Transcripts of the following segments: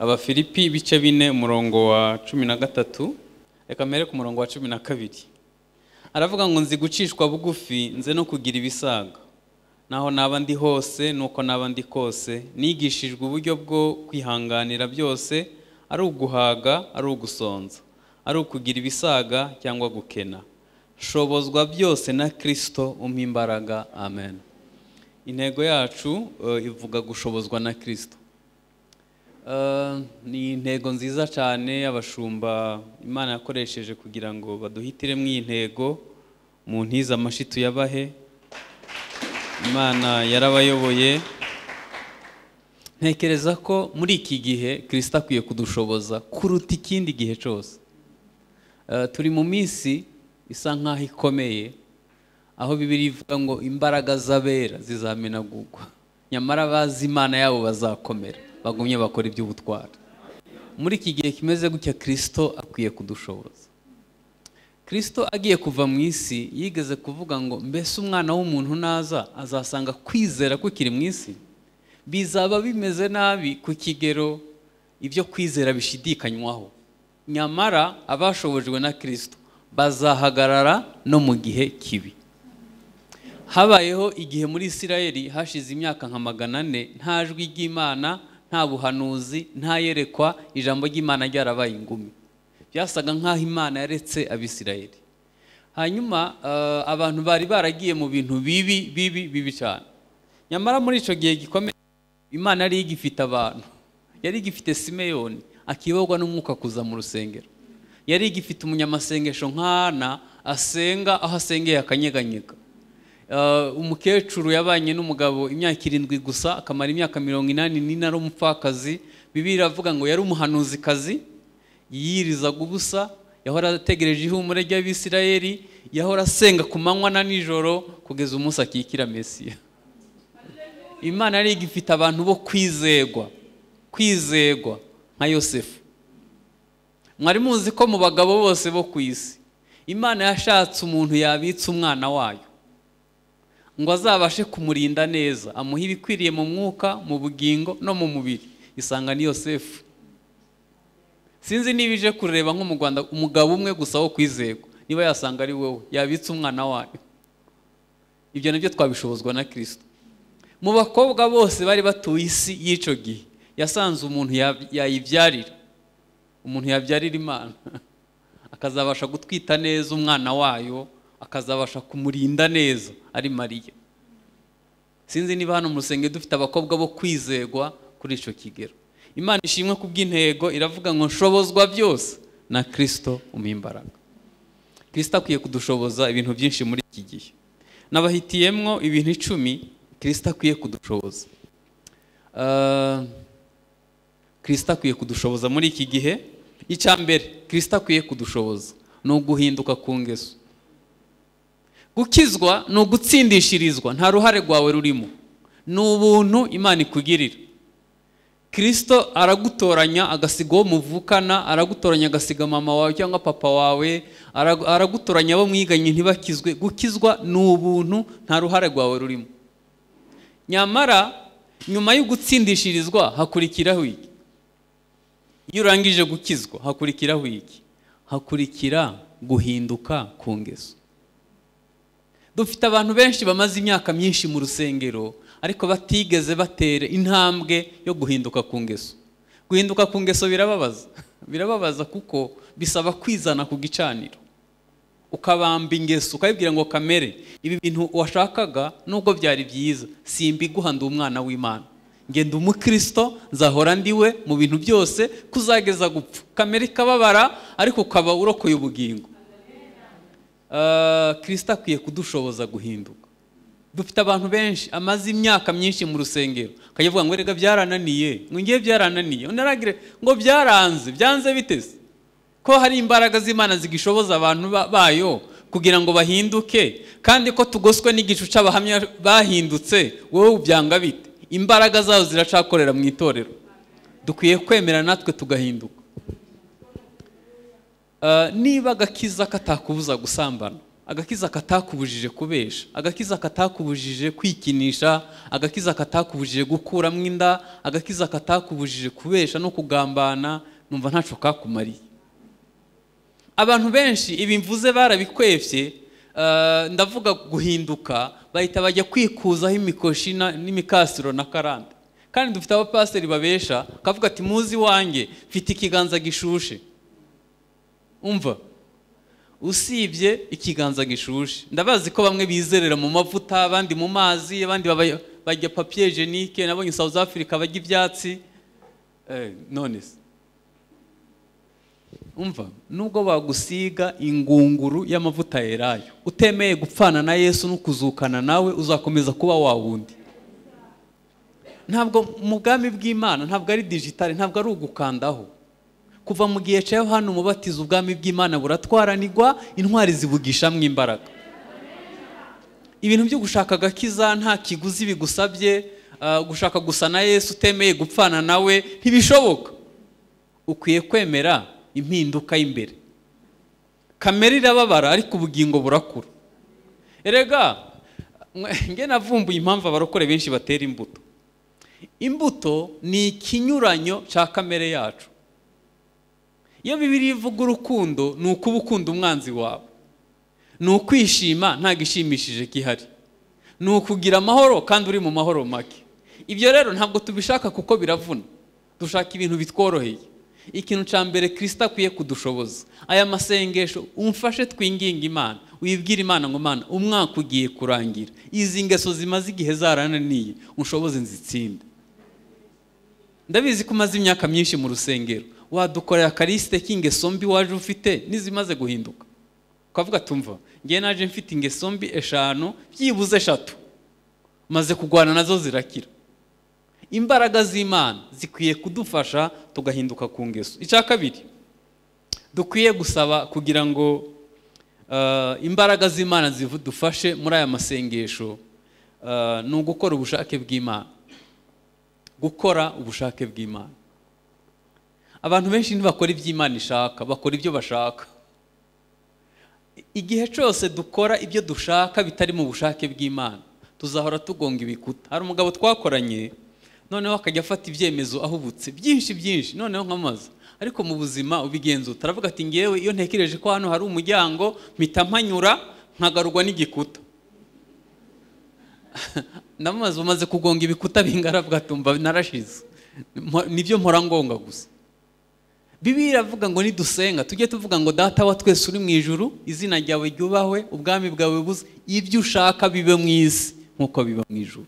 abafilipi ibice bine umurongo wa cumi na gatatu reka mbere ku murongo wa cumi na kabiri aravuga ngo nzi gucishwa bugufi nze no kugira ibisaga naho naba ndi hose nuko naba ndi kose nigishijwe uburyo bwo kwihanganira byose ari uguhaga ari ugusonza ari ukugira ibisaga cyangwa gukena shobozwa byose na kirisito umpa imbaraga amen intego yacu eh, ivuga gushobozwa na kirisito Eh, ni intego nziza cyane abashumba imana yakoresheje kugira ngo baduhitiremo iyi ntego mu ntiza amashitu yabahe imana yarabayoboye ntekereza ko muri iki gihe kirisita akwiye kudushoboza kuruta ikindi gihe cyose Eh, turi mu minsi isa nk'aho ikomeye aho bibiri ivuga ngo imbaraga z'abera zizamenagurwa nyamara abazi imana yabo bazakomera bagumye bakora iby'ubutwari muri iki gihe kimeze gutya kirisito akwiye kudushoboza kirisito agiye kuva mu isi yigeze kuvuga ngo mbese umwana w'umuntu naza azasanga kwizera kukiri mu isi bizaba bimeze nabi ku kigero ibyo kwizera bishidikanywaho nyamara abashobojwe na kirisito bazahagarara no mu gihe kibi habayeho igihe muri isirayeli hashize imyaka nka magana ane nta jwi ry'imana nta buhanuzi nta yerekwa ijambo ry'imana ryarabaye ingumi byasaga nk'aho imana yaretse abisirayeli hanyuma eh, abantu bari baragiye mu bintu bibi bibi bibi cyane nyamara muri icyo gihe gikomeye imana yari igifite abantu yari igifite simeyoni akiyoborwa n'umwuka kuza mu rusengero yari igifite umunyamasengesho nk'ana asenga aho asengeye akanyeganyega Uh, umukecuru yabanye n'umugabo imyaka irindwi gusa akamara imyaka mirongo inani n'ine ari umupfakazi bibiliya iravuga ngo yari umuhanuzikazi yiyirizaga ubusa yahora ategereje ihumure ry'abisirayeli yahora asenga ku manywa na nijoro kugeza umunsi akikira mesiya imana yari igifite abantu bo kwizegwa kwizegwa nka yosefu mwari muzi ko mu bagabo bose bo ku isi imana yashatse umuntu yabitse umwana wayo ngo azabashe kumurinda neza amuha ibikwiriye mu mwuka mu bugingo no mu mubiri isanga ni yosefu sinzi niba ije kureba nko mu rwanda umugabo umwe gusa wo kwizerwa niba yasanga ari wowe yabitse umwana wayo ibyo nabyo twabishobozwa na kirisito mu bakobwa bose bari batuye isi y'icyo gihe yasanze umuntu ya- yayibyarira umuntu yabyarira imana akazabasha gutwita neza umwana wayo akazabasha kumurinda neza ari mariya sinzi niba hano mu rusengero dufite abakobwa bo kwizerwa kuri icyo kigero imana ishimwe ku bw'intego iravuga ngo nshobozwa byose na kirisito umimbaraga kirisito akwiye kudushoboza ibintu byinshi muri iki gihe nabahitiyemwo ibintu icumi kirisito akwiye kudushoboza Ah, kirisito akwiye kudushoboza muri iki gihe icya mbere kirisito akwiye kudushoboza ni uguhinduka ku ngeso gukizwa ni ugutsindishirizwa nta ruhare rwawe rurimo ni ubuntu imana ikugirira kirisito aragutoranya agasiga uwo muvukana aragutoranya agasiga mama wawe cyangwa papa wawe aragu- aragutoranya abo mwiganye ntibakizwe gukizwa ni ubuntu nta ruhare rwawe rurimo nyamara nyuma yo gutsindishirizwa hakurikiraho iki iyo urangije gukizwa hakurikiraho iki hakurikira guhinduka ku ngeso dufite abantu benshi bamaze imyaka myinshi mu rusengero ariko batigeze batera intambwe yo guhinduka ku ngeso guhinduka ku ngeso birababaza birababaza kuko bisaba kwizana ku gicaniro ukabamba ingeso ukabibwira ngo kamere ibi bintu washakaga nubwo byari byiza simbiguha ndi umwana w'imana nge ndi umukristo nzahora ndi we mu bintu byose kuzageza gupfa kamere ikababara ariko ukaba urokoye ubugingo Ah, kirisito akwiye kudushoboza guhinduka dufite abantu benshi amaze imyaka myinshi mu rusengero akajya avuga ngo rega byarananiye ngo ngiye byarananiye undi aragire ngo byaranze byanze biteze ko hari imbaraga z'imana zigishoboza abantu ba- bayo kugira ngo bahinduke kandi ko tugoswe n'igicu cy'abahamya bahindutse wowe ubyanga bite imbaraga zabo ziracakorera mu itorero dukwiye kwemera natwe tugahinduka Uh, niba agakiza katakubuza gusambana agakiza katakubujije kubesha agakiza katakubujije kwikinisha agakiza katakubujije gukuramo inda agakiza katakubujije kubesha no kugambana numva ntacyo kakumariye abantu benshi ibi mvuze barabikwefye eh, ndavuga guhinduka bahita bajya kwikuzaho imikoshi na- n'imikasiro na karande kandi dufite abapasiteri babesha kavuga ati muzi wanjye mfite ikiganza gishushe umva usibye ikiganza gishushe ndabazi ko bamwe bizerera mu mavuta abandi mu mazi abandi baba- bajya papiye jenike nabonye south africa bajya ibyatsi Eh, none se umva nubwo bagusiga ingunguru y'amavuta yerayo utemeye gupfana na yesu no kuzukana nawe uzakomeza kuba wa wundi ntabwo mu bwami bw'imana ntabwo ari digitale ntabwo ari ugukandaho kuva mu gihe cya yohani umubatiza ubwami bw'imana buratwaranirwa intwari zibugishamwo imbaraga ibintu byo gushaka agakiza nta kiguzi bigusabye ah, gushaka gusa na yesu utemeye gupfana nawe ntibishoboka ukwiye kwemera impinduka y'imbere kamere irababara ariko ubugingo burakura erega mwe- nge navumbuye impamvu abarokore benshi batera imbuto imbuto ni ikinyuranyo cya kamere yacu iyo bibiriya ivuga urukundo ni ukuba ukunda umwanzi wawe ni ukwishima nta gishimishije gihari ni ukugira amahoro kandi uri mu mahoro make ibyo rero ntabwo tubishaka kuko biravuna dushaka ibintu bitworoheye ikintu cya mbere kirisita akwiye kudushoboza aya masengesho umfashe twinginga imana uyibwire imana ngo mana umwaka ugiye kurangira izi ngeso zimaze igihe zarananiye unshoboze nzitsinde ndabizi ko umaze imyaka myinshi mu rusengero wadukorera akarisite k'ingeso mbi waje ufite n'izimaze guhinduka ukavuga tumva ngewe naje mfite ingeso mbi eshanu byibuze eshatu maze kurwana nazo zirakira imbaraga z'imana zikwiye kudufasha tugahinduka ku ngeso icya kabiri dukwiye gusaba kugira ngo eh, imbaraga z'imana zidufashe muri aya masengesho eh, ni ugukora ubushake bw'imana gukora ubushake bw'imana abantu benshi ntibakora ibyo imana ishaka bakora ibyo bashaka igihe cyose dukora ibyo dushaka bitari mu bushake bw'imana tuzahora tugonga ibikuta hari umugabo twakoranye noneho akajya afata ibyemezo ahubutse byinshi byinshi noneho nkamaza ariko mu buzima ubigenzura taravuga ati ngewe iyo ntekereje ko hano hari umuryango mpita mpanyura nkagarurwa n'igikuta ndamaze umaze kugonga ibikuta bingana bwatumva narashize Mpo- nibyo mpora ngonga gusa bibiliya iravuga ngo nidusenga tujye tuvuga ngo data wa twese uri mu ijuru izina ryawe ryubahwe ubwami bwawe buze ibyo ushaka bibe mu isi nk'uko biba mu ijuru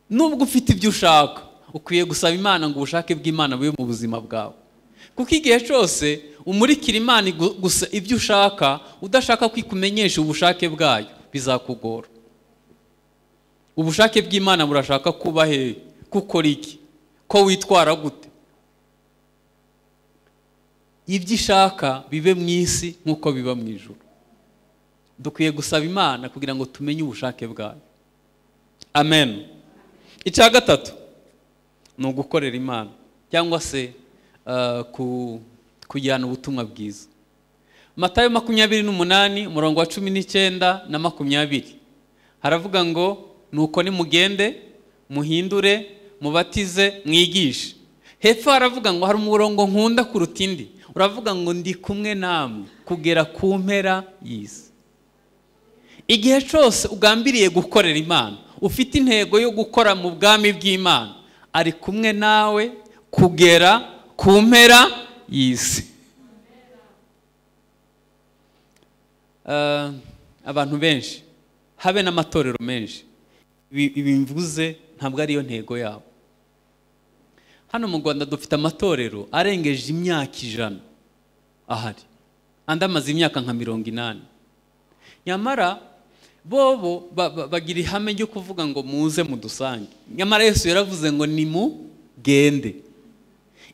nubwo ufite ibyo ushaka ukwiye gusaba imana ngo ubushake bw'imana bube mu buzima bwawe kuko igihe cyose umurikira imana igu- gusa ibyo ushaka udashaka ko ikumenyesha ubushake bwayo bizakugora ubushake bw'imana burashaka kuba hehe kukora iki ko witwara gute ibyo ishaka bibe mu isi nk'uko biba mu ijuru dukwiye gusaba imana kugira ngo tumenye ubushake bwayo amen icya gatatu ni ugukorera imana cyangwa se eh, ku- kujyana ubutumwa bwiza matayo makumyabiri n'umunani umurongo wa cumi n'icyenda na makumyabiri haravuga ngo nuko nimugende muhindure mubatize mwigishe hepfo haravuga ngo hari umurongo nkunda kuruta indi uravuga ngo ndi kumwe namwe kugera ku mpera y'isi igihe cyose ugambiriye gukorera imana ufite intego yo gukora mu bwami bw'imana ari kumwe nawe kugera ku mpera y'isi Eh, abantu benshi habe n'amatorero menshi Ibi- ibi mvuze ntabwo ariyo ntego yabo hano mu rwanda dufite amatorero arengeje imyaka ijana ahari andi amaze imyaka nka mirongo inani nyamara bobo ba- ba- bagira ihame ryo kuvuga ngo muze mudusange nyamara yesu yaravuze ngo nimugende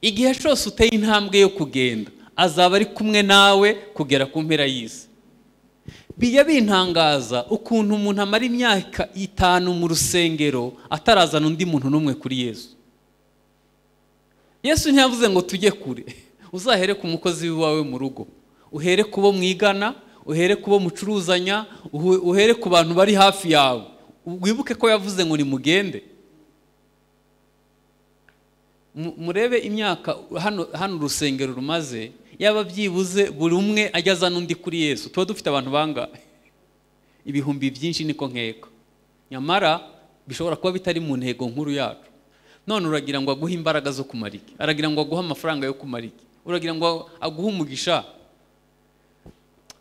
igihe cyose uteye intambwe yo kugenda azaba ari kumwe nawe kugera ku mpera y'isi bijya bintangaza ukuntu umuntu amara imyaka itanu mu rusengero atarazana undi muntu n'umwe kuri yesu yesu ntiyavuze ngo tujye kure uzahere ku mukozi wawe mu rugo uhere ku bo mwigana uhere ku bo mucuruzanya uhu- uhere ku bantu bari hafi yawe wibuke ko yavuze ngo nimugende Mu- murebe imyaka hano hano urusengero rumaze yaba byibuze buri umwe ajya n'undi kuri yesu tuba dufite abantu bangahe ibihumbi byinshi niko nkeka nyamara bishobora kuba bitari mu ntego nkuru yacu none uragira ngo aguhe imbaraga zo kumara iki aragira ngo aguhe amafaranga yo kumara iki uragira ngo aguhe umugisha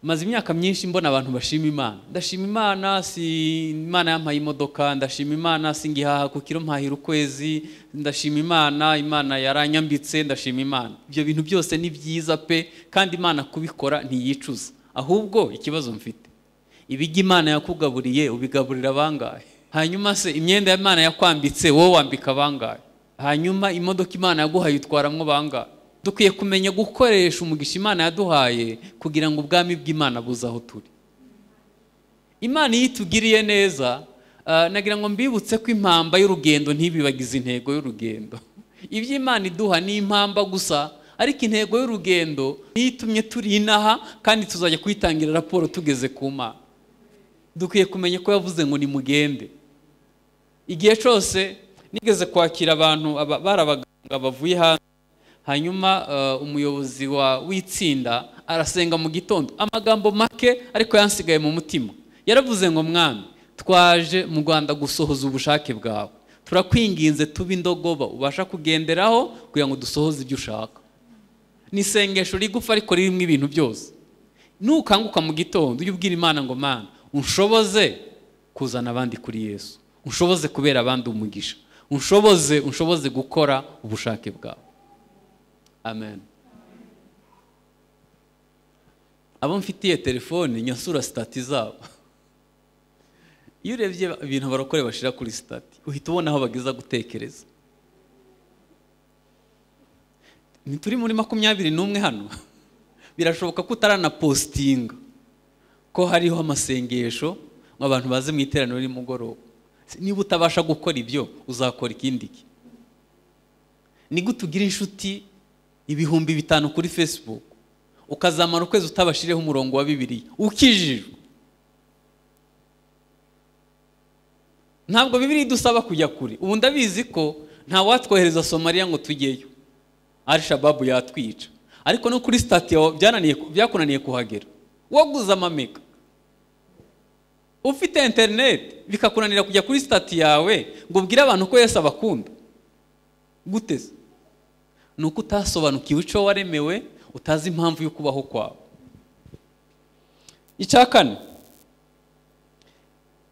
maze imyaka myinshi mbona abantu bashima imana ndashima imana si imana yampaye imodoka ndashima imana si ngihaha ku kiro mpahira ukwezi ndashima imana imana yaranyambitse ndashima imana ibyo bintu byose ni byiza pe kandi imana kubikora ntiyicuza ahubwo ikibazo mfite ibijya imana yakugaburiye ubigaburira abangahe hanyuma se imyenda ya imana yakwambitse wowe wambika abangahe hanyuma imodoka imana yaguhaye utwaramwo bangahe dukwiye kumenya gukoresha umugisha imana yaduhaye kugira ngo ubwami bw'imana buze aho turi imana iyo itugiriye neza ah, nagira ngo mbibutse ko impamba y'urugendo ntibibagize intego y'urugendo ibyo imana iduha ni impamba gusa ariko intego y'urugendo niyo itumye turi inaha kandi tuzajya kuyitangira raporo tugeze ku mana dukwiye kumenya ko yavuze ngo nimugende igihe cyose nigeze kwakira abantu aba- bari abaganga bavuye hanze hanyuma eh, umuyobozi wa- w'itsinda arasenga mu gitondo amagambo make ariko yansigaye mu mutima yaravuze ngo mwami twaje mu rwanda gusohoza ubushake bwawe turakwinginze tuba indogoba ubasha kugenderaho kugira ngo dusohoze ibyo ushaka ni isengesho rigufa ariko ririmo ibintu byose nukanguka mu gitondo ujye ubwira imana ngo mana unshoboze kuzana abandi kuri yesu unshoboze kubera abandi umugisha unshoboze unshoboze gukora ubushake bwawe amen abo mfitiye telefoni nyasura sitati zabo iyo urebye ibintu abarokore bashira kuri sitati uhita ubona aho bageza gutekereza ntituri muri makumyabiri n'umwe hano birashoboka ko utaranapositinga ko hariho amasengesho ngo abantu baze mu iteraniro nimugoroba niba utabasha gukora ibyo uzakora ikindi ki ni gute ugira inshuti ibihumbi bitanu kuri facebook ukazamara ukwezi utabashiriho umurongo wa bibiri ukijijwe ntabwo bibiri idusaba kujya kure ubu ndabizi ko nta watwohereza somaliya ngo tujyeyo arishababu yatwica ariko no kuri sitati yawe byananiye byakunaniye kuhagera waguze amamega ufite interineti bikakunanira kujya kuri sitati yawe ngo ubwire abantu ko yesu abakunda gute se ni uko utasobanukiwe icyo waremewe utazi impamvu yo kubaho kwawe icya kane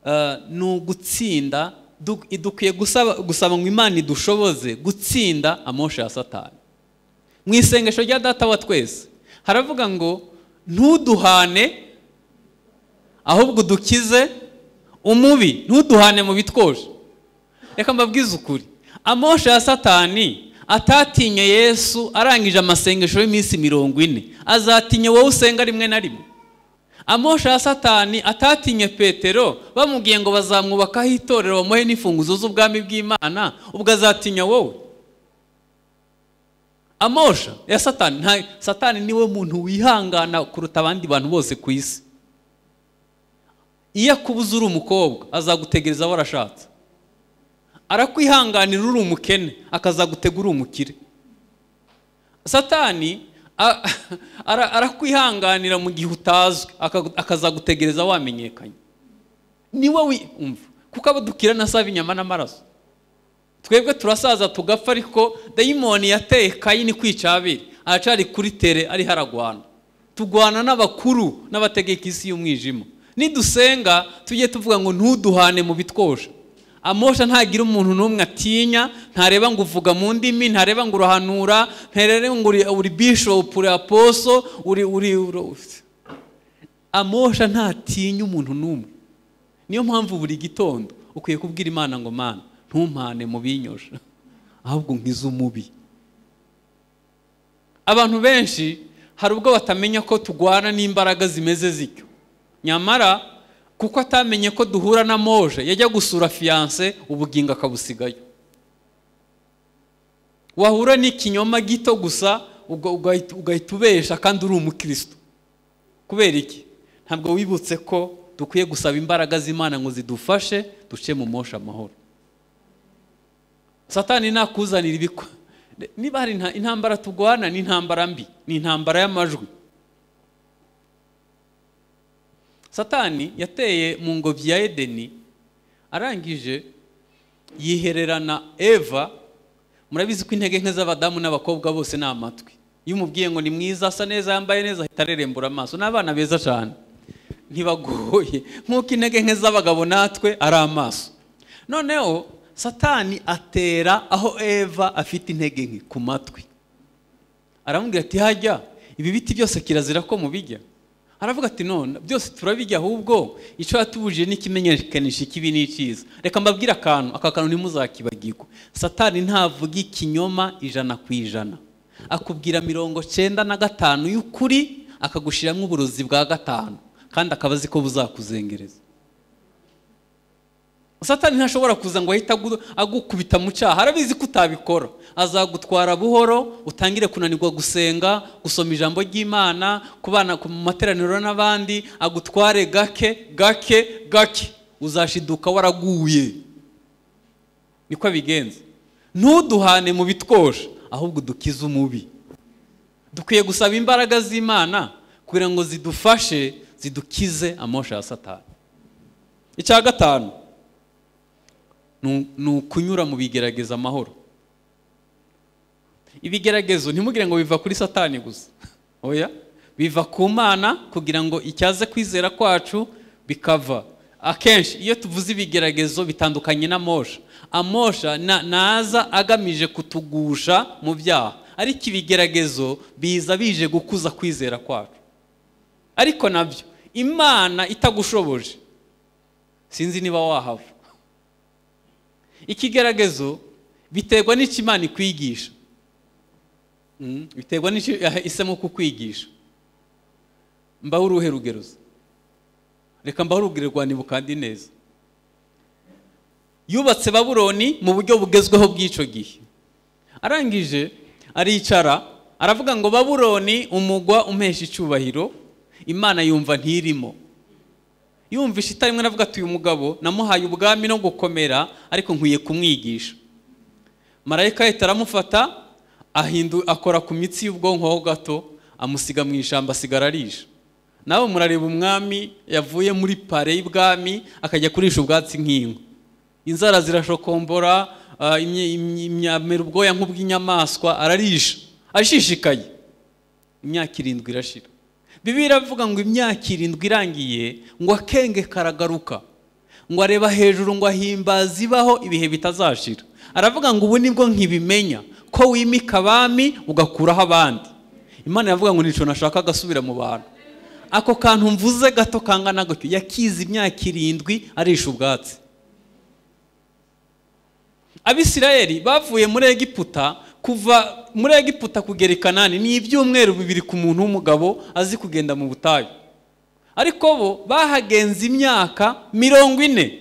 eh, ni ugutsinda du- dukwiye gusaba gusaba ngo imana idushoboze gutsinda amosha ya satani mu isengesho rya data wa twese haravuga ngo ntuduhane ahubwo dukize umubi ntuduhane mu bitwoje reka mbabwize ukuri amosha ya satani atatinye yesu arangije amasengesho y'iminsi mirongo ine azatinya wowe usenga rimwe na rimwe amosha ya satani atatinye petero bamubwiye ngo bazamwubakaho itorero bamuhe n'imfunguzo z'ubwami bw'imana ubwo azatinya wowe amosha ya satani nta satani niwe muntu wihangana kuruta abandi bantu bose ku isi iyo akubuze uri umukobwa azagutegereza aho arashatse arakwihanganira uri umukene akazagutega uri umukire satani a- ara- arakwihanganira mu gihe utazwi aka- akazagutegereza wamenyekanye niwe wumva kuko abo dukirana asaba inyama n'amaraso twebwe turasaza tugapfa ariko dayimoni yateye kayini kwica abiri aracari kuri tere ari haragwana tugwana n'abakuru n'abategeka isi y'umwijima nidusenga tujye tuvuga ngo ntuduhane mu bitwosha amosha ntagira umuntu n'umwe atinya ntareba ngo uvuga mu ndimi ntareba ngo urahanura ntareba ngo uri, uri bishop uri aposo uri uri, uri amosha ntatinya umuntu n'umwe niyo mpamvu buri gitondo ukwiye kubwira imana ngo mana ntumpane mu binyosha ahubwo nkize umubi abantu benshi hari ubwo batamenya ko turwana n'imbaraga zimeze zityo nyamara kuko atamenye ko duhura na moje yajya gusura fiyanse ubugingo akabusigayo wahura n'ikinyoma gito gusa uga- ugahita ugahita ubesha kandi uri umukristo kubera iki ntabwo wibutse ko dukwiye gusaba imbaraga z'imana ngo zidufashe duce mu mosha amahoro satani nakuzanira ibikwa niba hari inta- intambara tugwana ni intambara mbi ni intambara y'amajwi satani yateye mu ngobyi ya edeni arangije yihererana eva murabizi ko intege nke z'abadamu n'abakobwa bose ni amatwi iyo umubwiye ngo ni mwiza asa neza yambaye neza ahita arerembura amaso n'abana beza cyane ntibagoye nk'uko intege nke z'abagabo natwe ari amaso noneho satani atera aho eva afite intege nke ku matwi aramubwira ati hajya ibi biti byose kirazira ko mubijya aravuga ati none byose turabijya ahubwo icyo yatubujije ni ikimenyekanisha ikibi n'icyiza reka mbabwire akantu aka kantu ntimuzakibagirwe satani ntavuga ikinyoma ijana ku ijana akubwira mirongo cyenda na gatanu y'ukuri akagushyiramo uburozi bwa gatanu kandi akaba azi ko buzakuzengereza satani ntashobora kuza ngo ahite agu- agukubita mu cyaha arabizi ko utabikora azagutwara buhoro utangire kunanirwa gusenga gusoma ijambo ry'imana kubana ku- mu materaniro n'abandi agutware gake gake gake uzashiduka waraguye niko abigenza ntuduhane mu bitwosha ahubwo dukize umubi dukwiye gusaba imbaraga z'imana kugira ngo zidufashe zidukize amosha ya satani icya gatanu ni ni ukunyura mu bigerageza amahoro ibigeragezo ntimugire ngo biva kuri satani gusa oya biva ku mana kugira ngo icyaze kwizera kwacu bikava akenshi iyo tuvuze ibigeragezo bitandukanye na mosha amosha na- naza agamije kutugusha mu byaha ariko ibigeragezo biza bije gukuza kwizera kwacu ariko nabyo imana itagushoboje sinzi niba wahava ikigeragezo biterwa n'icyo imana ikwigisha Mm, biterwa n'icyo yaha- ihisemo kukwigisha mbaho uruhe rugero se? reka mbaho urugero rwa kandi neza yubatse babuloni mu buryo bugezweho bw'icyo gihe arangije aricara aravuga ngo babuloni umugwa umpesha icyubahiro imana yumva ntirimo yumva ishita rimwe aravuga ati uyu mugabo namuhaye ubwami no gukomera ariko nkwiye kumwigisha marayika ahita aramufata ahindu akora ku mitsi y'ubwonko ho gato amusiga mu ishyamba asigara arisha nawe murareba umwami yavuye muri pare y'ibwami akajya kurisha ubwatsi nk'inka inzara zirashokombora ah, imye- imye- imyamera ubwoya nk'ubw'inyamaswa ararisha ashishikaye imyaka irindwi irashira bibi iravuga ngo imyaka irindwi irangiye ngo akenge karagaruka ngo areba hejuru ngo ahimbaze ibaho ibihe bitazashira aravuga ngo ubu nibwo nkibimenya ko wimika abami ugakuraho abandi imana iravuga ngo nico nashaka agasubira mu bantu ako kantu mvuze gato kangana gutyo yakize imyaka irindwi arisha ubwatsi abisirayeli bavuye muri egiputa kuva muri egiputa kugera i kanani ni ibyumweru bibiri ku muntu w'umugabo azi kugenda mu butayu ariko bo bahagenze imyaka mirongo ine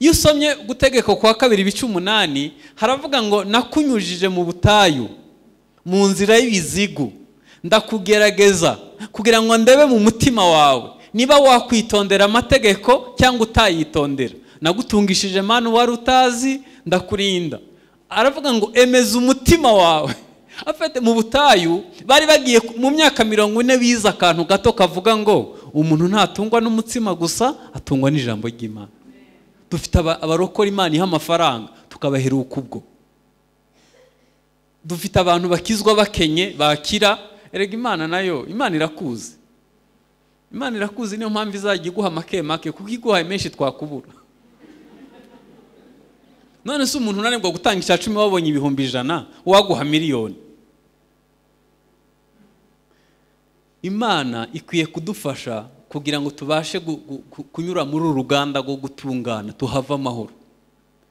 iyo usomye gutegeka kwa kabiri ibice umunani haravuga ngo nakunyujije mu butayu mu nzira y'ibizigu ndakugerageza kugira ngo ndebe mu mutima wawe niba wakwitondera amategeko cyangwa utayitondera nagutungishije manu wari utazi ndakurinda aravuga ngo emeza umutima wawe afite mu butayu bari bagiye ku- mu myaka mirongo ine bize akantu gato kavuga ngo umuntu ntatungwa n'umutsima gusa atungwa n'ijambo ry'imana dufite aba- abarokora imana iha amafaranga tukabaheruka ubwo dufite abantu bakizwa bakenye bakira erega imana nayo imana irakuzi imana irakuzi niyo mpamvu izajya iguha make make kuko iguhaye menshi twakubura none se umuntu unanirwa gutanga icya cumi wabonye ibihumbi ijana waguha miliyoni imana ikwiye kudufasha kugira ngo tubashe gu- gu- gu- kunyura muri uru ruganda rwo gutungana tuhave amahoro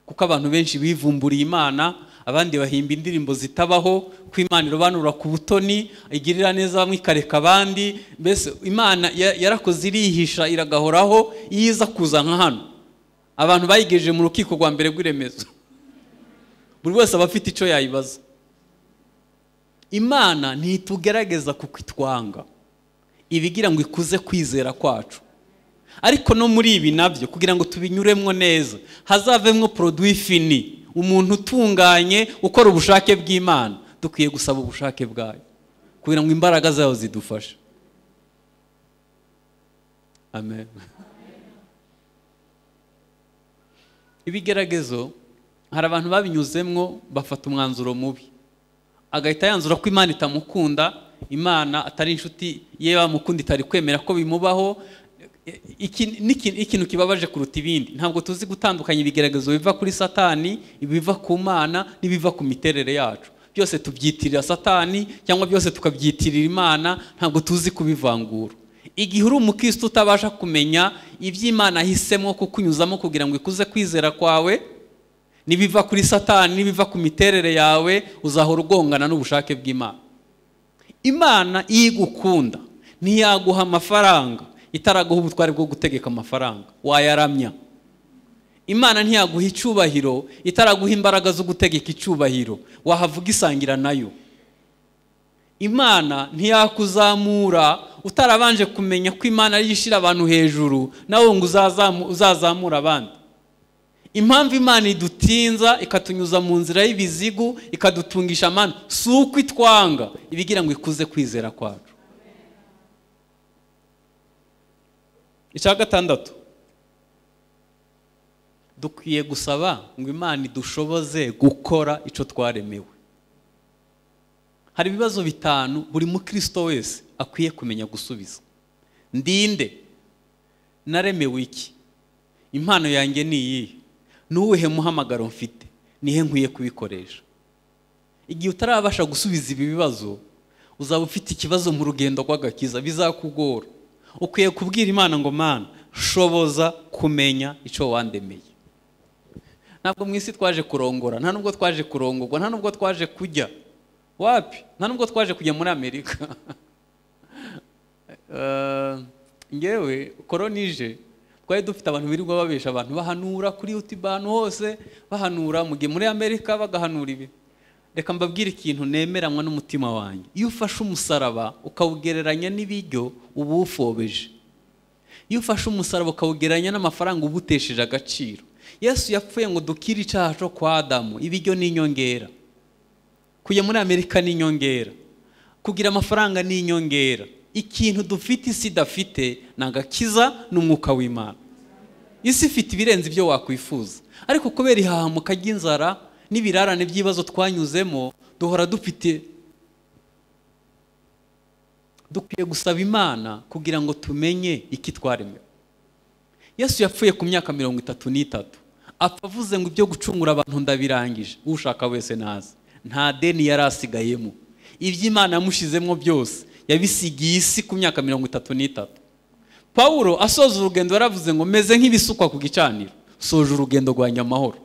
kuko abantu benshi bivumburiye imana abandi bahimba indirimbo zitabaho ko imana irobanura ku butoni igirira neza bamwe ikareka abandi mbese imana ya- yarakoze irihisha iragahoraho iyo iza kuza nka hano abantu bayigejeje mu rukiko rwa mbere rw'iremezo buri wese aba afite icyo yayibaza imana ntitugerageza kuko itwanga ibigira ngo ikuze kwizera kwacu ariko no muri ibi nabyo kugira ngo tubinyuremo neza hazavemo poroduwi fini umuntu utunganye ukora ubushake bw'imana dukwiye gusaba ubushake bwayo kugira ngo imbaraga zayo zidufashe amen ibigeragezo hari abantu babinyuzemwo bafata umwanzuro mubi agahita yanzura ko imana itamukunda imana atari inshuti ye bamukunda itari kwemera ko bimubaho iki ni ikintu kibabaje kuruta ibindi ntabwo tuzi gutandukanya ibigeragezo biva kuri satani ibiva ku mana n'ibiva ku miterere yacu byose tubyitirira satani cyangwa byose tukabyitirira imana ntabwo tuzi kubivangura igihe uri umukirisitu utabasha kumenya iby'imana ahisemo kukunyuzamo kugira ngo ikuze kwizera kwawe nibiva kuri satani nibiva ku miterere yawe uzahora ugongana n'ubushake bw'imana imana iyo igukunda ntiyaguha amafaranga itaraguha ubutware bwo gutegeka amafaranga wayaramya imana ntiyaguha icyubahiro itaraguha imbaraga zo gutegeka icyubahiro wahavuga isangira nayo imana ntiyakuzamura utarabanje kumenya ko imana ariyo ishyira abantu hejuru nawe ngo uzazamure abandi impamvu imana idutinza ikatunyuza mu nzira y'ibizigu ikadutungisha amana si uko itwanga ibigira ngo ikuze kwizera kwacu icya gatandatu dukwiye gusaba ngo imana idushoboze gukora icyo twaremewe hari ibibazo bitanu buri mukristo wese akwiye kumenya gusubiza ndinde naremewe iki impano yanjye ni iyihe n'uwuhe muhamagaro mfite nihe nkwiye kubikoresha igihe utarabasha gusubiza ibi bibazo uzaba ufite ikibazo mu rugendo rw'agakiza bizakugora ukwiye kubwira imana ngo mana shoboza kumenya icyo wandemeye ntabwo mu isi twaje kurongora nta nubwo twaje kurongorwa nta nubwo twaje kujya wapi nta nubwo twaje kujya muri amerika ngewe koronije twari dufite abantu birirwa babesha abantu bahanura kuri yutube ahantu hose bahanura mu gihe muri amerika bagahanura ibi reka mbabwire ikintu nemeranywa n'umutima wanjye iyo ufashe umusaraba ukawugereranya n'ibiryo uba uwufobeje iyo ufashe umusaraba ukawugereranya n'amafaranga uba utesheje agaciro yesu yapfuye ngo dukire icyaha cyo kwa adamu ibiryo ni inyongera kujya muri amerika ni inyongera kugira amafaranga ni inyongera ikintu dufite isi idafite ni agakiza n'umwuka w'imana isi ifite ibirenze ibyo wakwifuza ariko kubera ihahamuka ry'inzara n'ibirarane by'ibibazo twanyuzemo duhora dufite dukwiye gusaba imana kugira ngo tumenye iki twaremewe yesu yapfuye ku myaka mirongo itatu n'itatu apfa avuze ngo ibyo gucungura abantu ndabirangije ushaka wese nazi nta deni yari asigayemo iby'imana yamushizemo byose yabisigiye isi ku myaka mirongo itatu n'itatu paul asoza urugendo yaravuze ngo meze nk'ibisukwa ku gicaniro soje urugendo rwanjye amahoro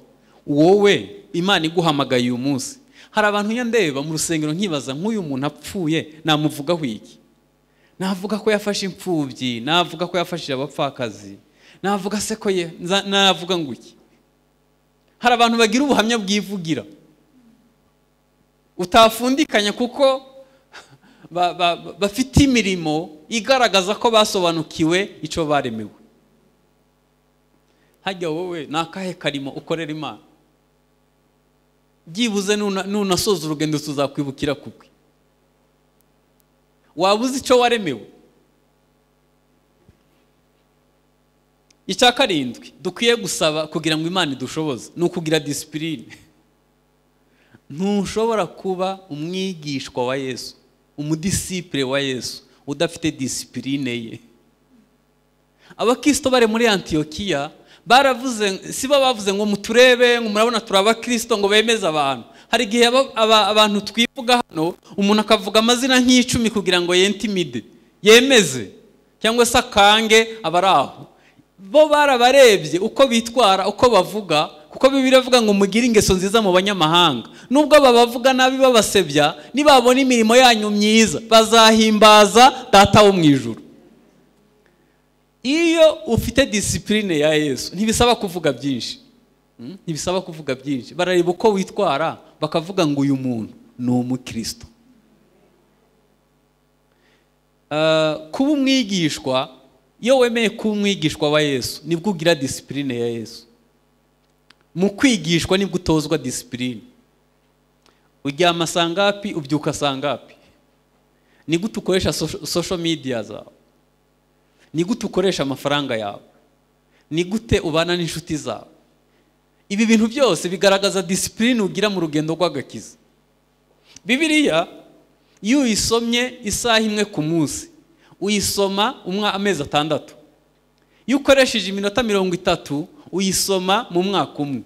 wowe imana iguhamagaye uyu munsi hari abantu ndeba mu rusengero nkibaza nk'uyu muntu apfuye namuvugaho iki navuga ko yafashe imfubyi navuga ko yafashije abapfakazi navuga se ko ye navuga ngo iki hari abantu bagira ubuhamya bwivugira utafundikanya kuko bafite imirimo igaragaza ko basobanukiwe icyo baremewe hajya wowe ni akahe karimo ukorera imana byibuze nunasoza urugendo tuzakwibukira kugwe waba uzi icyo waremewe icya karindwi dukwiye gusaba kugira ngo imana idushoboze ni ukugira disipurine ntushobora kuba umwigishwa wa yesu umudisipure wa yesu udafite disipurine ye abakristo bari muri antiyokiya baravuze si bo bavuze ngo muturebe ngo murabona turi abakristo ngo bemeze abantu hari igihe abantu twivuga hano umuntu akavuga amazina nk'icumi kugira ngo yentimide yemeze cyangwa se akange abari aho bo barabarebye uko bitwara uko bavuga kuko bibiri avuga ngo mugire ingeso nziza mu banyamahanga nubwo babavuga nabi babasebya nibabona imirimo yanyu myiza bazahimbaza data wo mu ijoro iyo ufite disipurine ya yesu ntibisaba kuvuga byinshi ntibisaba kuvuga byinshi barareba uko witwara bakavuga ngo uyu muntu ni umukristo Ah, kuba umwigishwa iyo wemeye kuba umwigishwa wa yesu nibwo ugira disipurine ya yesu mu kwigishwa nibwo utozwa disipurine uryama saa ngapi ubyuka saa ngapi ni gute ukoresha sosho midiya zawe ni gute ukoresha amafaranga yawe ni gute ubana n'inshuti zawe ibi bintu byose bigaragaza disipurine ugira mu rugendo rw'agakiza bibiriya iyo uyisomye isaha imwe ku munsi uyisoma umwa amezi atandatu iyo ukoresheje iminota mirongo itatu uyisoma mu mwaka umwe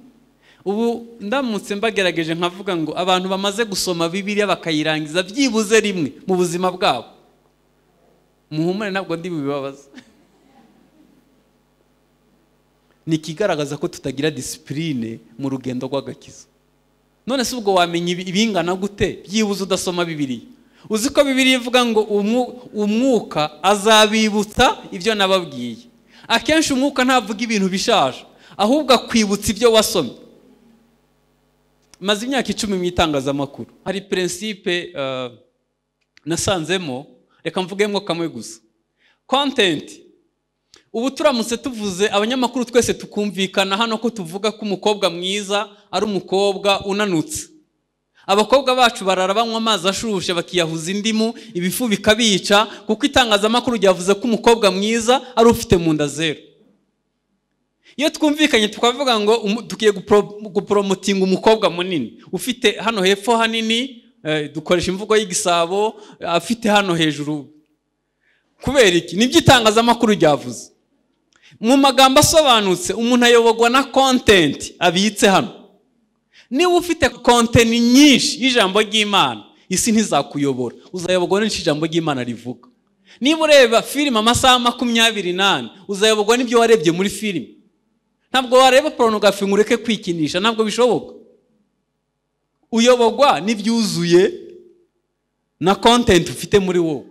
ubu ndamutse mbagerageje nkavuga ngo abantu bamaze gusoma bibiriya bakayirangiza byibuze rimwe mu buzima bwabo muhumure ntabwo ndi bubibabaza ni ikigaragaza ko tutagira disipurine mu rugendo rw'agakiza none se ubwo wamenya ibi- ibingana gute byibuze udasoma bibiriya uzi ko bibiriya ivuga ngo umu- umwuka azabibutsa ibyo nababwiye akenshi umwuka ntavuga ibintu bishaje ahubwo akwibutsa ibyo wasomye maze imyaka icumi mu itangazamakuru hari perensipe eh, nasanzemo reka mvugemo kamwe gusa kontenti ubu turamutse tuvuze abanyamakuru twese tukumvikana hano ko tuvuga ko umukobwa mwiza ari umukobwa unanutse abakobwa bacu barara banywa amazi ashushe bakiyahuza indimu ibifu bikabica kuko itangazamakuru ryavuze ko umukobwa mwiza ari ufite mu nda zeru iyo twumvikanye tukavuga ngo umu- dukwiye gupro- guporomotinga umukobwa munini ufite hano hepfo hanini eh, dukoresha imvugo y'igisabo afite hano hejuru kubera iki nibyo itangazamakuru ryavuze mu magambo asobanutse umuntu ayobogwa na kontenti abitse hano niba ufite kontenti nyinshi y'ijambo ry'imana isi ntizakuyobora uzayobogwa n'icyo ijambo ry'imana rivuga niba ureba filime amasaha makumyabiri n'ane uzayoborwa n'ibyo warebye muri filime ntabwo wareba porunogarafi ngo ureke kwikinisha ntabwo bishoboka uyoborwa n'ibyuzuye na kontenti ufite muri wowe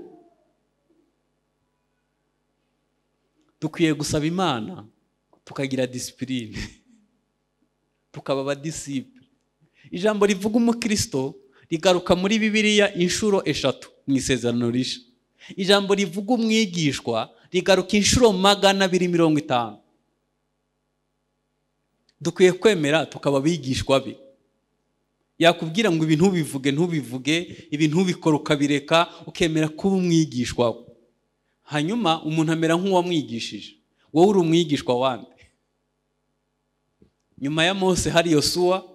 dukwiye gusaba imana tukagira disipurine tukaba abadisipure ijambo rivuga umukristo rigaruka muri bibiliya inshuro eshatu mu isezerano risha ijambo rivuga umwigishwa rigaruka inshuro magana abiri mirongo itanu dukwiye kwemera tukaba abigishwa be yakubwira ngo ibi ntubivuge ntubivuge ibi ntubikore ukabireka ukemera kuba umwigishwa we hanyuma umuntu amera nk'uwamwigishije wowe uri umwigishwa wande nyuma ya mose hari yosuwa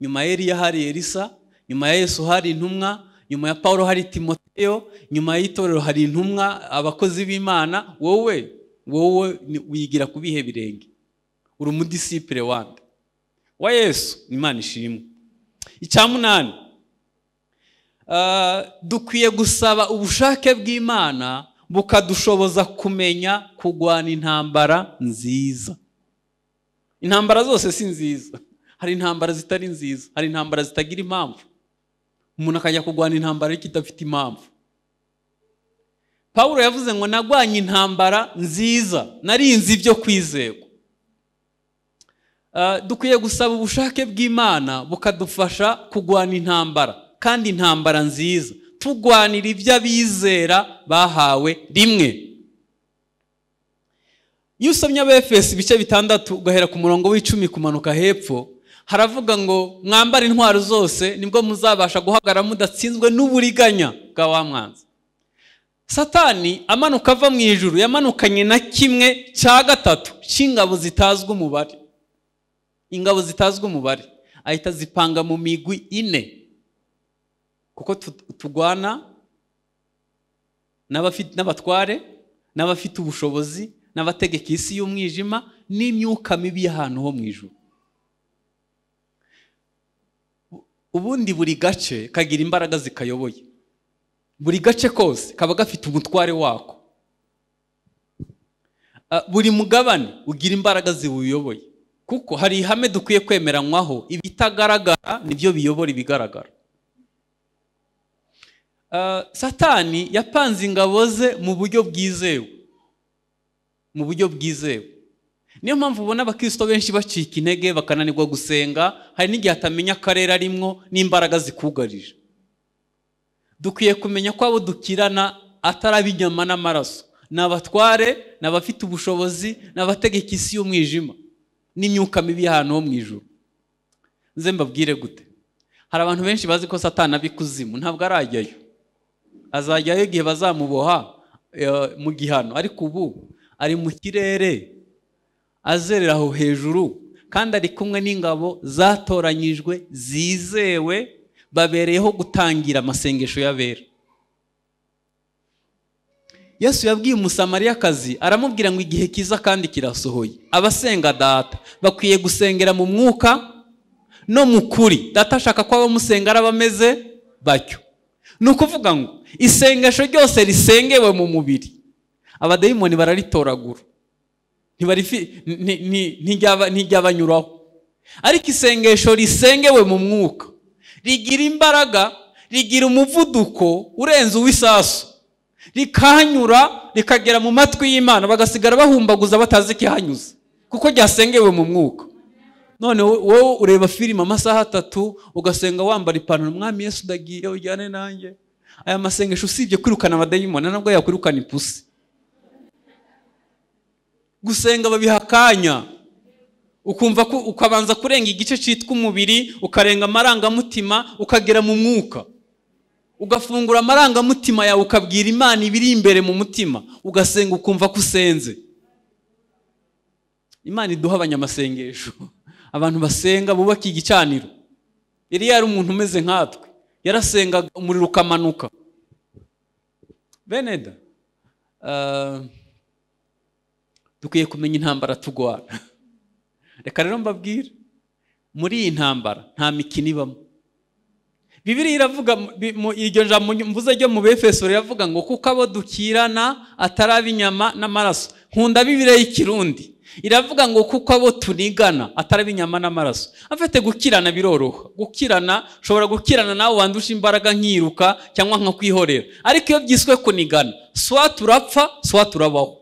nyuma ya eliya hari elisa nyuma ya yesu hari intumwa nyuma ya pawulo hari timoteyo nyuma y'itorero hari intumwa abakozi b'imana wowe wowe ni- wigira ku bihe birenge uri umudisipure wande wa yesu imana ishimwe icyamunani Ah, dukwiye gusaba ubushake bw'imana bukadushoboza kumenya kurwana intambara nziza intambara zose si nziza hari intambara zitari nziza hari intambara zitagira impamvu umuntu akajya kurwana intambara ariko idafite impamvu pawulo yavuze ngo narwanye intambara nziza narinze ibyo kwizerwa Ah, dukwiye gusaba ubushake bw'imana bukadufasha kurwana intambara kandi intambara nziza turwanira ibyo abizera bahawe rimwe iyo usomye abefesi ibice bitandatu ugahera ku murongo w'icumi kumanuka hepfo haravuga ngo mwambare intwaro zose nibwo muzabasha guhagarara mudatsinzwe n'uburiganya bwa wa mwanzi satani amanuka ava mu ijuru yamanukanye na kimwe cya gatatu cy'ingabo zitazwi umubare ingabo zitazwi umubare ahita zipanga mu migwi ine kuko tu- turwana n'abafi- n'abatware n'abafite ubushobozi n'abategeka isi y'umwijima n'imyuka mibi y'ahantu ho mu ijuru U- ubundi buri gace kagira imbaraga zikayoboye buri gace kose kaba gafite umutware wako Ah, buri mugabane ugira imbaraga ziwuyoboye kuko hari ihame dukwiye kwemeranywaho ibitagaragara nibyo biyobora ibigaragara Ah, satani yapanze ingabo ze mu buryo bwizewe mu buryo bwizewe niyo mpamvu ubona abakristo benshi bacika intege bakananirwa gusenga hari n'igihe atamenya akarere arimo n'imbaraga zikugarije dukwiye kumenya ko abo dukirana ataraba inyama n'amaraso ni abatware ni abafite ubushobozi ni abategeka isi y'umwijima n'imyuka mibi y'ahantu ho mu ijoro nze mbabwire gute hari abantu benshi bazi ko satana ab'ikuzimu ntabwo arajyayo azajyayo igihe bazamuboha eh, mu gihano ariko ubu ari mu kirere azerera aho hejuru kandi ari kumwe n'ingabo zatoranyijwe zizewe babereyeho gutangira amasengesho y'abera yesu yabwiye umusamariyakazi aramubwira ngo igihe kiza kandi kirasohoye abasenga data bakwiye gusengera mu mwuka no mu kuri data ashaka ko abamusenga ari abameze batyo ni ukuvuga ngo isengesho ryose risengewe mu mubiri abadayimoni bararitoragura ntibarifi- nti- nti- ntiryaba- ntiryabanyuraho ariko isengesho risengewe mu mwuka rigira imbaraga rigira umuvuduko urenze uw'isasu rikanyura rikagera mu matwi y'imana bagasigara bahumbaguza batazi ikihanyuze kuko ryasengewe mu mwuka none wowe ureba filime amasaha atatu ugasenga wambara ipantaro mwami yesu ndagiye ujyane nanjye aya masengesho usibye kwirukana abadayimoni ntabwo yakwirukana ipusi gusenga babiha akanya ukumva ko ukabanza kurenga igice cyitwa umubiri ukarenga amarangamutima ukagera mu mwuka ugafungura amarangamutima yawe ukabwira imana ibiri imbere mu mutima ugasenga ukumva ko usenze imana iduha abanyamasengesho abantu basenga bubaka igicaniro yari yari umuntu umeze nkatwe yarasengaga umuriro ukamanuka beneda ah, dukwiye kumenya intambara turwana reka rero mbabwire muri iyi ntambara nta mikino ibamo bibiriya iravuga mu- bi- mu- iryo jambo ny- mvuze ryo mu befeso riravuga ngo kuko abo dukirana ataraba inyama n'amaraso nkunda bibiriya y'ikirundi iravuga ngo kuko abo tunigana ataraba inyama n'amaraso afite gukirana biroroha gukirana ushobora gukirana nawe wandusha imbaraga nkiruka cyangwa nkakwihorera ariko iyo byiswe kunigana swa turapfa swa turabaho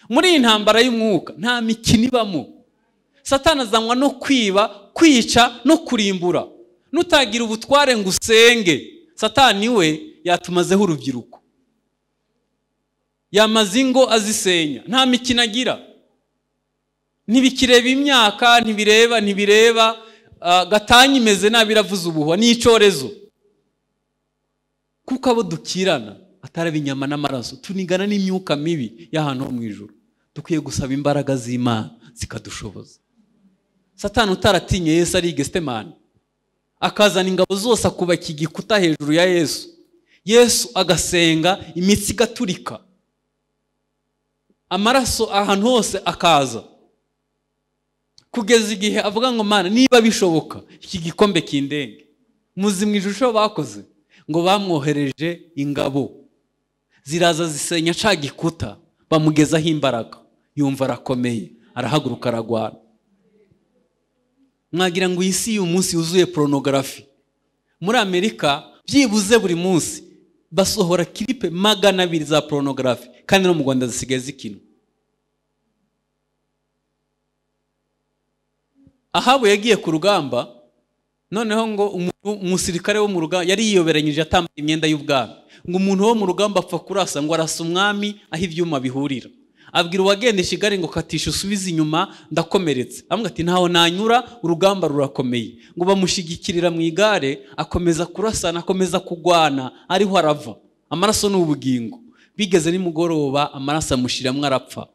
muri iyi ntambara y'umwuka nta mikino ibamo satani azanwa no kwiba kwica no kurimbura nutagira ubutware ngo usenge satani we yatumazeho urubyiruko yamaze ingo azisenya nta mikino agira ntibikireba imyaka ntibireba ntibireba ah, gatanya imeze nabi iravuza ubuhwa ni icyorezo kuko abo dukirana ataraba inyama n'amaraso tunigana n'imyuka mibi y'ahantu ho mu ijoro dukwiye gusaba imbaraga z'imana zikadushoboza satani utaratinye yesu ari gestemani akazana ingabo zose akubaka igikuta hejuru ya yesu yesu agasenga imitsi igaturika amaraso ahantu hose akaza kugeza igihe avuga ngo mana niba bishoboka iki gikombe kindenge muzi mu ijusho bakoze ngo bamwohereje ingabo ziraza zisenya ca gikuta bamugezaho imbaraga yumva arakomeye arahaguruka aragwana mwagira ngo iyi si y'uyu munsi yuzuye poronogarafi muri amerika byibuze buri munsi basohora kiripe magana abiri za poronogarafi kandi no mu rwanda zisigaye zikinwa ahabu yagiye ku rugamba noneho ngo umu- umusirikare wo mu rugamba yari yiyoberanyije atambaye imyenda y'ubwami ngo umuntu wo mu rugamba apfa kurasa ngo arasa umwami aho ibyuma bihurira abwira uwagenda i kigali ngo katisha usubize inyuma ndakomeretse amwe ati ntaho nanyura urugamba rurakomeye ngo bamushyigikirira mu igare akomeza kurasana akomeza kugwana ariho arava amaraso ni ubugingo bigeze nimugoroba amaraso amushiramwo arapfa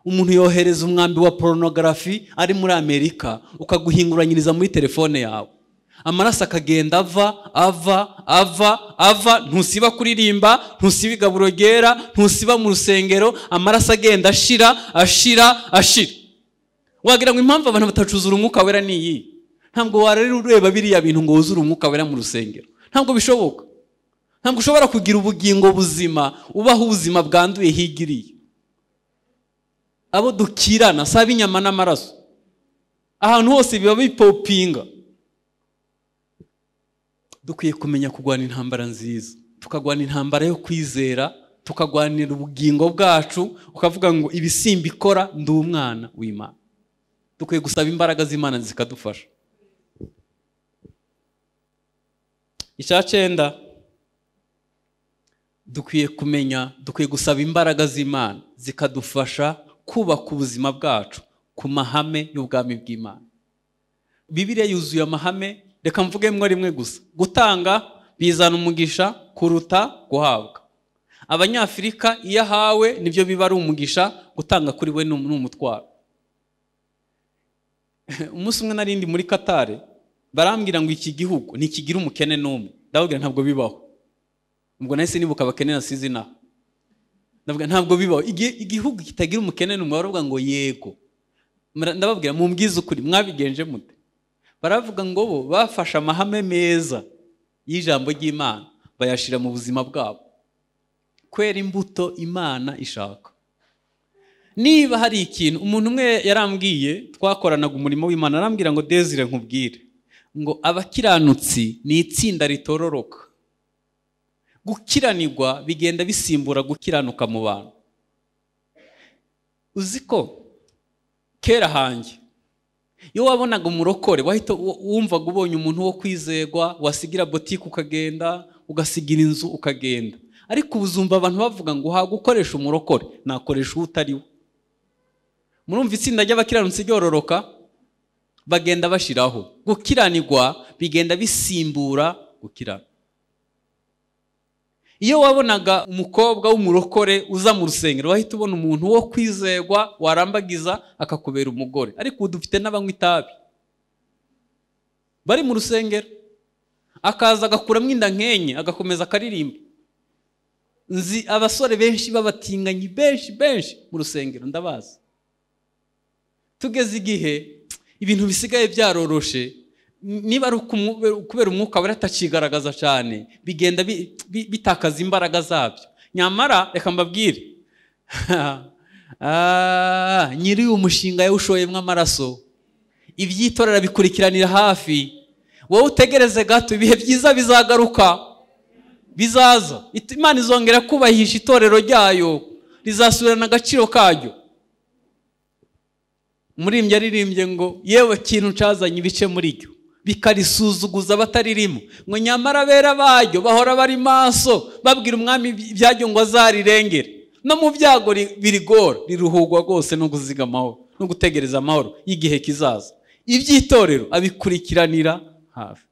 umuntu yohereza umwambi wa poronogarafi ari muri amerika ukaguhinguranyiriza muri telefone yawe amaraso akagenda ava ava ava ava ntusiba kuririmba ntusiba igaburo ryera ntusiba mu rusengero amaraso agenda ashira ashira ashira wagira ngo impamvu abantu batacuzura umwuka wera ni iyi ntabwo wararira ureba biriya bintu ngo wuzure umwuka wera mu rusengero ntabwo bishoboka ntabwo ushobora kugira ubugingo buzima ubaho ubuzima bwanduye higiriye abo dukirana saba inyama n'amaraso ahantu hose biba bipopinga dukwiye kumenya kurwana intambara nziza tukagwana intambara yo kwizera tukagwanira ubugingo bwacu ukavuga ngo ibisimba ikora ndi umwana w'imana dukwiye gusaba imbaraga z'imana zikadufasha icya cyenda dukwiye kumenya dukwiye gusaba imbaraga z'imana zikadufasha kubaka ubuzima bwacu ku mahame y'ubwami bw'imana bibiriya yuzuye amahame reka mvuge rimwe rimwe gusa gutanga bizana umugisha kuruta guhabwa abanyafurika iyo ahawe nibyo biba ari umugisha gutanga kuri we ni umutwaro umunsi umwe narindi muri katare barambwira ngo iki gihugu ntikigira umukene n'umwe ndababwira ntabwo bibaho ubwo nahise nibuka abakene nasize inaha ndavuga ntabwo bibaho igihugu kitagira umukene n'umwe baravuga ngo yego ndababwira mumbwize ukuri mwabigenje mute baravuga ngo bo bafashe amahame meza y'ijambo ry'imana bayashyira mu buzima bwabo kwera imbuto imana ishaka niba hari ikintu umuntu umwe yarambwiye twakoranaga umurimo w'imana arambwira ngo dezire nkubwire ngo abakiranutsi ni itsinda ritororoka gukiranirwa bigenda bisimbura gukiranuka mu bantu uzi ko kera hanjye iyo wabonaga umurokore wahita wumvaga ubonye umuntu wo kwizegwa wasigira botike ukagenda ugasigira inzu ukagenda ariko ubu uzumva abantu bavuga ngo uhabwe ukoresha umurokore nakoresha uwo utari we murumva itsinda ry'abakiranutsi ryororoka bagenda bashyiraho gukiranirwa bigenda bisimbura gukirana iyo wabonaga umukobwa w'umurokore uza mu rusengero wahita ubona umuntu wo kwizerwa warambagiza akakubera umugore ariko ubu dufite n'abanywa itabi bari mu rusengero akaza agakuramo inda nkenye agakomeza akaririmba nzi abasore benshi b'abatinganyi benshi benshi mu rusengero ndabazi tugeze igihe ibintu bisigaye byaroroshe niba ari ukubera umwuka we atakigaragaza cyane bigenda bitakaza imbaraga zabyo nyamara reka mbabwire nyiri uyu mushinga yawushoyemo amaraso ibyitorera bikurikiranira hafi wowe utegereze gato ibihe byiza bizagaruka bizaza imana izongera kubahisha itorero ryayo rizasubirana agaciro karyo umurimbyi yaririmbye ngo yewe kintu cazanye ibice muri ryo bikarisuzuguza abataririmo ngo nyamara abera baryo bahora bari maso babwira umwami ibyajya ngo azarirengere no mu byago birigora riruhugwa rwose no amahoro no gutegereza amahoro y'igihe kizaza iby'itorero abikurikiranira hafi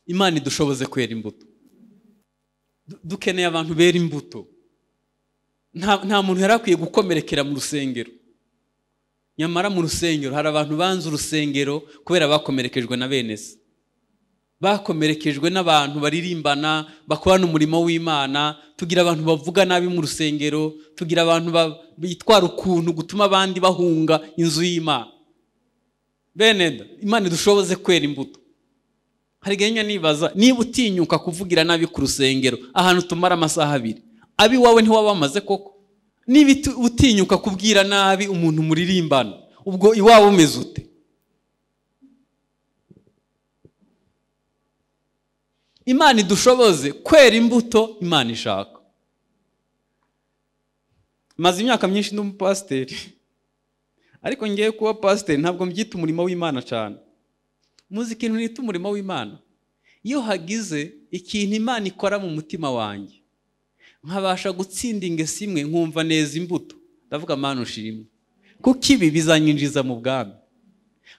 imana idushoboze kwera imbuto dukeneye abantu bera imbuto nta muntu yari akwiye gukomerekera mu rusengero nyamara mu rusengero hari abantu banze urusengero kubera bakomerekejwe na bene se bakomerekejwe n'abantu baririmbana bakorana umurimo w'imana tugira abantu bavuga nabi mu rusengero tugira abantu bitwara ukuntu gutuma abandi bahunga inzu y'imana bene imana idushoboze kwera imbuto hari gahenya nibaza niba utinyuka kuvugira nabi ku rusengero ahantu tumara amasaha abiri abiwawe ntiwaba wamaze koko niba utinyuka kubwira nabi umuntu muririmbana ubwo iwaba umeze ute imana idushoboze kwera imbuto imana ishaka maze imyaka myinshi n'umupasiteri ariko ngiye kuba pasiteri ntabwo mbyita umurimo w'imana cyane muzi ikintu nita umurimo w'imana iyo hagize ikintu imana ikora mu mutima wanjye nkabasha gutsinda ingesi imwe nkumva neza imbuto ndavuga mpano ushimwe kuko ibi bizanyinjiza mu bwami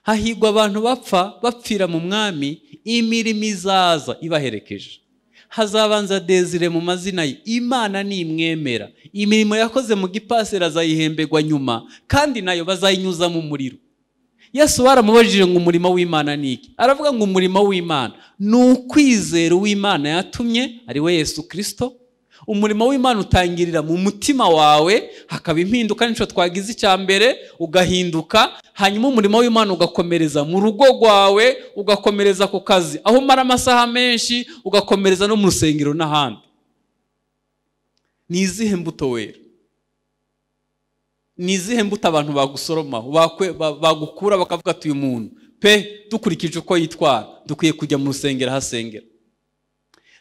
hahigwa abantu bapfa bapfira mu mwami imirimo izaza ibaherekeje hazabanza dezire mu mazina ye imana nimwemera imirimo yakoze mu gipaseri azayihembegwa nyuma kandi nayo bazayinyuza mu muriro yesu baramubajije ngo umurimo w'imana ni iki aravuga ngo umurimo w'imana ni ukwizera uw'imana yatumye ari we yesu kirisito umurimo w'imana utangirira mu mutima wawe hakaba impinduka nicyo twagize icya mbere ugahinduka hanyuma umurimo w'imana ugakomereza mu rugo rwawe ugakomereza ku kazi aho umara amasaha menshi ugakomereza no mu rusengero n'ahandi ni izihe mbuto wera ni izihe mbuto abantu bagusoromaho bagukura bakavuga ati uyu muntu pe dukurikije uko yitwara dukwiye kujya mu rusengero ahasengera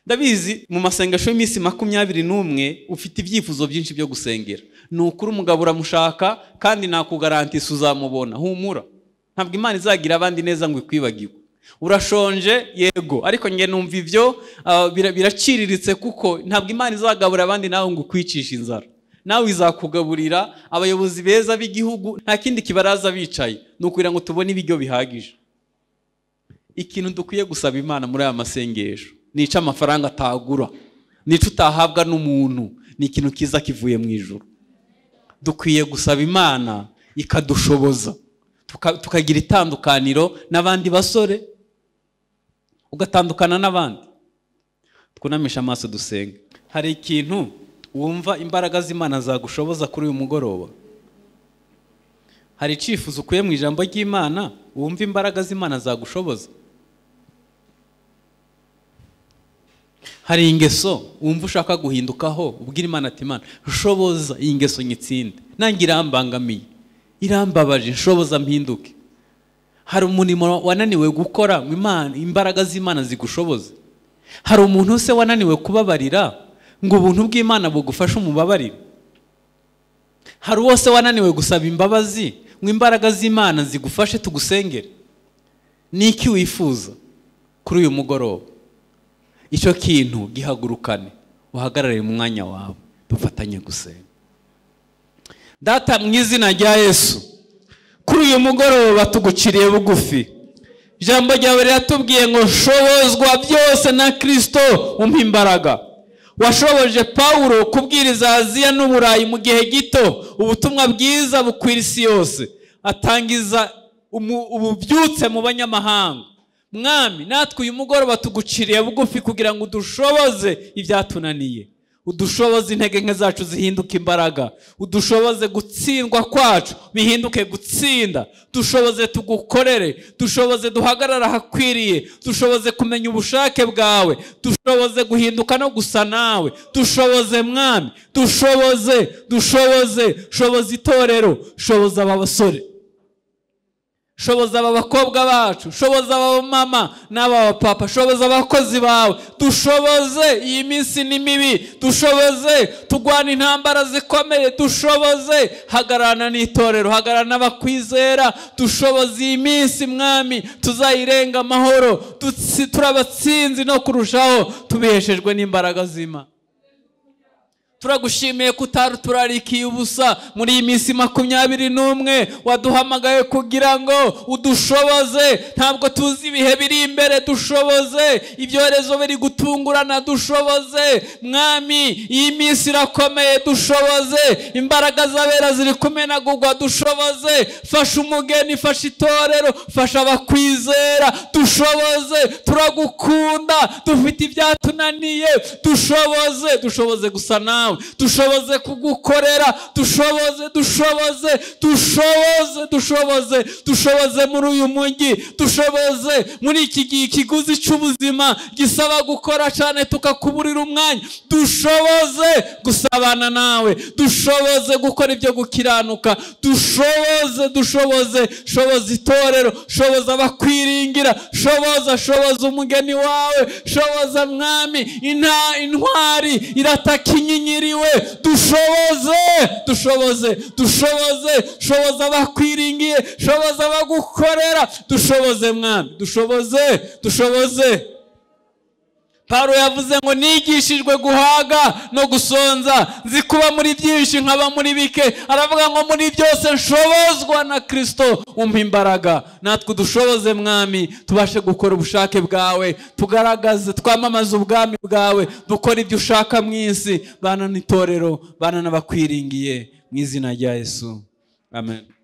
ndabizi mu masengesho y'iminsi makumyabiri n'umwe ufite ibyifuzo byinshi byo gusengera ni ukuri umugabo uramushaka kandi nakugarantisi uzamubona humura ntabwo imana izagira abandi neza ngo ikwibagiwe urashonje yego ariko nge numva ibyo ah, bira- biraciriritse kuko ntabwo imana izagaburira abandi nawe ngo ukwicishe inzara nawe izakugaburira abayobozi beza b'igihugu nta kindi kibaraza bicaye ni ukugira ngo tubone ibiryo bihagije ikintu dukwiye gusaba imana muri aya masengesho nica amafaranga atagura nica utahabwa n'umuntu ni ikintu cyiza kivuye mu ijuru dukwiye gusaba imana ikadushoboza tuka- tukagira itandukaniro n'abandi basore ugatandukana n'abandi twunamisha amaso dusenge hari ikintu wumva imbaraga z'imana zagushoboza kuri uyu mugoroba hari icyifuzo ukuye mu ijambo ry'imana wumva imbaraga z'imana zagushoboza hari ingeso wumva ushaka guhindukaho ubwira imana ati imana shoboza iyi ngeso nyitsinde nange irambangamiye irambabaje shoboza mpinduke hari umurimo wananiwe gukora ngo Imana- imbaraga z'imana zigushoboze hari umuntu se wananiwe kubabarira ngo ubuntu bw'imana bugufashe umubabarire hari uwo se wananiwe gusaba imbabazi ngo imbaraga z'imana zigufashe tugusengere ni iki wifuza kuri uyu mugoroba icyo kintu gihagurukane uhagarare mu mwanya wawe dufatanye gusenga data mu izina rya yesu kuri uyu mugoroba tuguciriye bugufi ijambo ryawe riratubwiye ngo shobozwa byose na kirisito umpa imbaraga washoboje pawulo kubwiriza aziya n'uburayi mu gihe gito ubutumwa bwiza bukwira isi yose atangiza umu- ububyutse mu banyamahanga mwami natwe uyu mugoroba tuguciriye bugufi kugira ngo udushoboze ibyatunaniye udushoboze intege nke zacu zihinduke imbaraga udushoboze gutsindwa kwacu bihinduke gutsinda dushoboze tugukorere dushoboze duhagarara ahakwiriye dushoboze kumenya ubushake bwawe dushoboze guhinduka no gusa nawe dushoboze mwami dushoboze dushoboze shoboza itorero shoboza aba basore shoboza aba bakobwa bacu shoboza aba mama n'aba papa shoboza abakozi bawe dushoboze iyi minsi ni mibi dushoboze tugwana intambara zikomeye dushoboze hagararana n'itorero hagararana n'abakwizera dushoboze iyi minsi mwami tuzayirenga amahoro dutsi- turabatsinzi no kurushaho tubiheshejwe n'imbaraga z'imana turagushimiye ko utaruturarikiye ubusa muri iyi minsi makumyabiri n'umwe waduhamagaye kugira ngo udushoboze ntabwo tuzi ibihe biri imbere dushoboze ibyorezo biri gutungurana dushoboze mwami iyi minsi irakomeye dushoboze imbaraga z'abera ziri kumenagurwa dushoboze fasha umugeni fasha itorero fasha abakwizera dushoboze turagukunda dufite ibyatunaniye dushoboze dushoboze gusa nawe dushoboze kugukorera dushoboze dushoboze dushoboze dushoboze dushoboze muri uyu mujyi dushoboze muri iki gihe ikiguzi cy'ubuzima gisaba gukora cyane tukakuburira umwanya dushoboze gusabana nawe dushoboze gukora ibyo gukiranuka dushoboze dushoboze shoboza itorero shoboza abakwiringira shoboza shoboza umugeni wawe shoboza mwami inta intwari irataka inyinyiriwe dushoboze dushoboze dushoboze shoboza abakwiringiye shoboza abagukorera dushoboze mwami dushoboze dushoboze Pawulo yavuze ngo nigishijwe guhaga no gusonza nzi kuba muri byinshi nkaba muri bike aravuga ngo muri byose nshobozwa na kirisito umpa imbaraga natwe udushoboze mwami tubashe gukora ubushake bwawe tugaragaze twamamaze ubwami bwawe dukore ibyo ushaka mu isi bana n'itorero bana n'abakwiringiye mu izina rya yesu amen